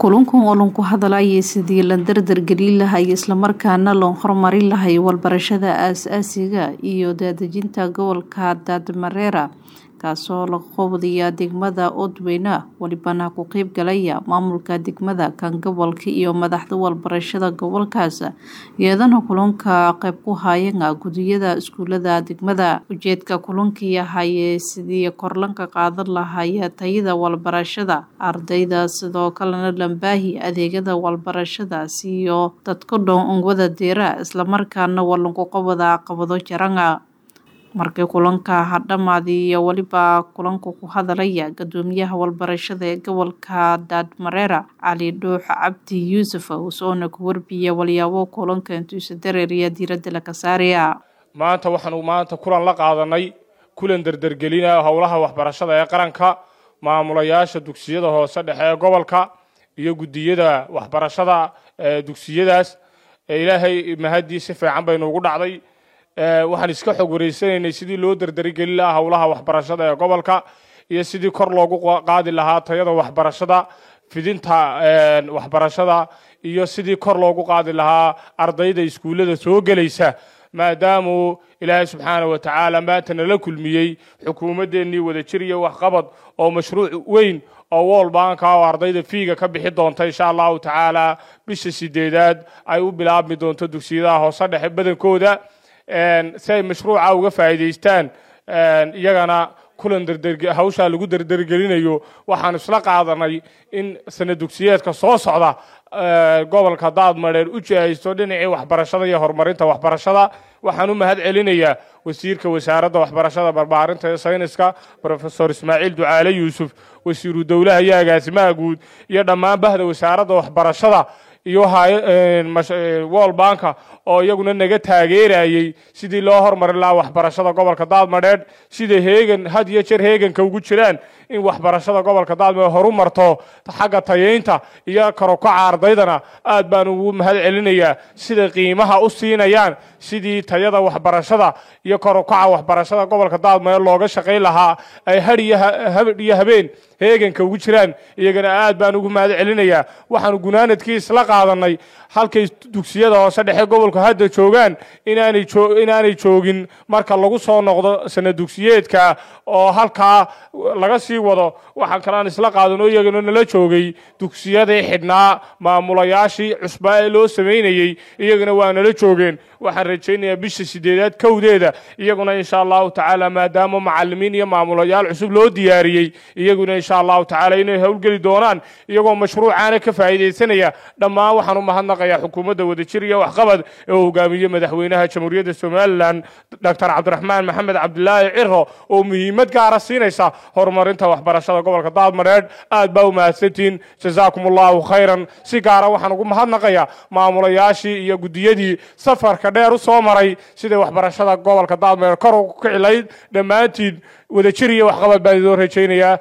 kulankan oo lan ku hadalaya sidii la dardargelin lahay islamarkaana loo horumarin lahay walbarashada aasaasiga iyo daadejinta gobolka daadmareera kaasoo laga qowdaya degmada odweyne walibana ku qeyb galaya maamulka degmada kan gobolka iyo madaxda walbarashada gobolkaas iyadana kulanka qeyb ku haayana gudiyada iskuulada degmada ujeedka kulankii ahaye sidii korlanka qaadan lahaya tayada walbarashada ardayda sidoo kalena lambaahi adeegyada walbarashadaas iyo dadka dhoon ungwada deera islamarkaana walanku qabada caqabado jarana markii kulanka hadhamaadii iyo weliba kulanka ku hadalaya gudoomiyaha walbarashada ee gobolka daadmareera cali dhuux cabdi yuusuf usoona ku warbiya walyaabo kulanka intuusa dareeriya diiradda laga saaraya maanta waxaanu maanta kulan la qaadanay kulan derdergelina howlaha waxbarashada ee qaranka maamulayaasha dugsiyada hoose dhexe ee gobolka iyo gudiyada waxbarashada ee dugsiyadaas ilaahay mahadii si fiican baynu ugu dhacday waxaan iska xog wareysanaynay sidii loo dardarigelin lahaa howlaha waxbarashada ee gobolka iyo sidii kor loogu qaadi lahaa tayada waxbarashada fidinta waxbarashada iyo sidii kor loogu qaadi lahaa ardayda iskuullada soo gelaysa maadaamuu ilaahay subxaana wa tacaala maanta nala kulmiyey xukuumaddeenii wadajir iyo waxqabad oo mashruuc weyn oo wool baanka oo ardayda fiiga ka bixi doonta insha allahu tacaala bisha sideedaad ay u bilaabmi doonto dugsiyadaha hoose dhexe badankooda si ay mashruuca uga faa'iidaystaan iyagana kulan hawshaa lagu derdergelinayo waxaan isla qaadanay in sana dugsiyeedka soo socda gobolka daadmareer u jihaysto dhinacii waxbarashada iyo horumarinta waxbarashada waxaan u mahad celinayaa wasiirka wasaaradda waxbarashada barbaarinta ee sayniska rofesor ismaaciil ducaale yuusuf wasiiru dowlaha iyo agaasimaha guud iyo dhammaan bahda wasaaradda waxbarashada iyo wol banka oo iyaguna naga taageerayey sidii loo hormarin lahaa waxbarashada gobolka daadmadheedh sida heegan had iyo jeer heeganka ugu jiraan in waxbarashada gobolka daadmadheed horu marto xagga tayeynta iyo karokaca ardaydana aad baan ugu mahad celinayaa sida qiimaha u siinayaan sidii tayada waxbarashada iyo karokaca waxbarashada gobolka daadmadheed looga shaqayn lahaa ay hadh iyo habeen heeganka ugu jiraan iyagana aad baan ugu mahad celinayaa waxaanu gunaanadkii isla qaadanay halkay dugsiyada hoose dhexe gobolka hadda joogaan inaanay joogin marka lagu soo noqdo sana dugsiyeedka oo halkaa laga sii wado waxaan kalaan isla qaadanoo iyagana nala joogay dugsiyadii xidhnaa maamulayaashii cusbaa ee loo samaynayey iyagana waa nala joogeen waxaan rajaynayaa bisha sideedaad kowdeeda iyaguna insha allahu tacaala maadaama macalimiin iyo maamulayaal cusub loo diyaariyey iyaguna insha allahu tacaala inay howlgeli doonaan iyagoo mashruucaana ka faa'iidaysanaya dhammaan waxaan u mahadnaqayaa xukuumadda wadajir iyo waxqabad ee uu hogaamiye madaxweynaha jamhuuriyadda somalilan doctor cabdiraxmaan maxamed cabdilaahi ciro oo muhiimad gaara siinaysa horumarinta waxbarashada gobolka daadmareedh aad baa u mahadsantihiin jazaakum allahu khayran si gaara waxaan ugu mahadnaqayaa maamulayaashii iyo gudiyadii safarka dheer u soo maray siday waxbarashada gobolka daadmareedh kor ugu kicilayd dhammaantiin wadajir iyo waxqabad baan idoo rajaynayaa